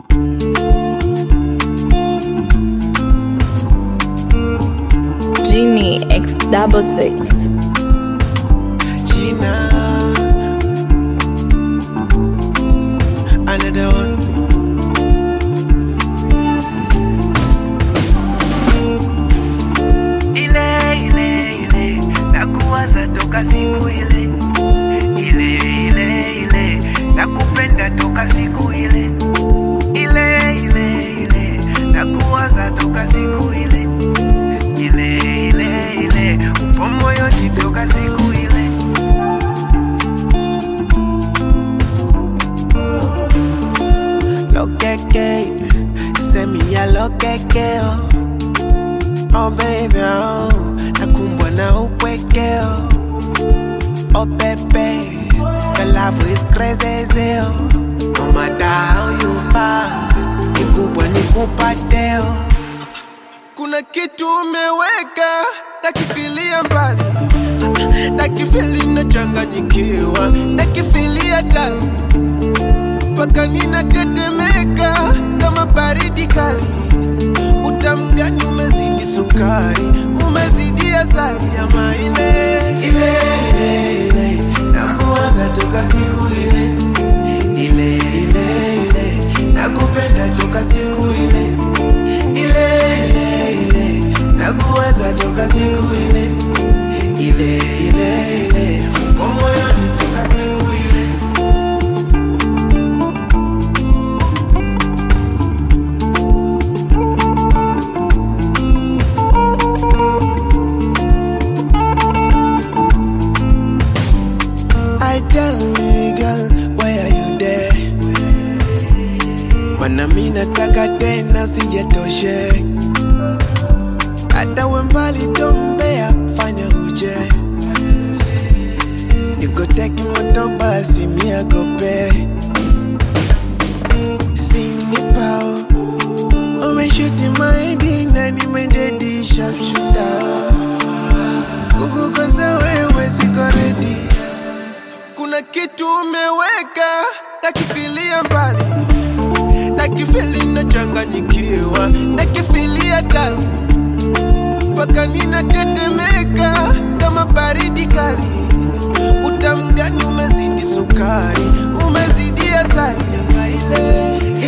Genie X double six. Gina. Another one. Ile ile ile nakuwaza toka siku ile ile ile ile nakupenda toka siku ile ile ile ile nakuwaza toka siku ile ile ile ile upo moyoni toka siku ile Lokeke, send me a lokeke oh. Oh baby oh, nakumbwa na upweke oh. Oh baby, the love is crazy oh. No matter how you far, nikubwa nikupate oh. Kuna kitu umeweka nakifilia mbali nakifili nachanganyikiwa nakifilia tali mpaka ninatetemeka kama baridi kali. Utamu gani umezidi sukari, umezidi asali ya maile ile ile ile, nakuwaza toka siku ile ile ile ile, nakupenda toka siku ile ile ile ile, nakuwaza toka siku ile ile ile ile, upo moyoni toka siku ile I tell me girl, why are you there? Mana mi nataka tena sijatoshe, hata we mbali tombea, fanya uje nikoteki moto basi miagope sinipao umeshuti maidi na nimededi sharpshuta kukukosa wewe siko ready kuna kitu umeweka nakifilia mbali nakifili nachanganyikiwa nakifilia tali mpaka ninatetemeka kama baridi kali utamu gani umezidi sukari umezidi asali ya maile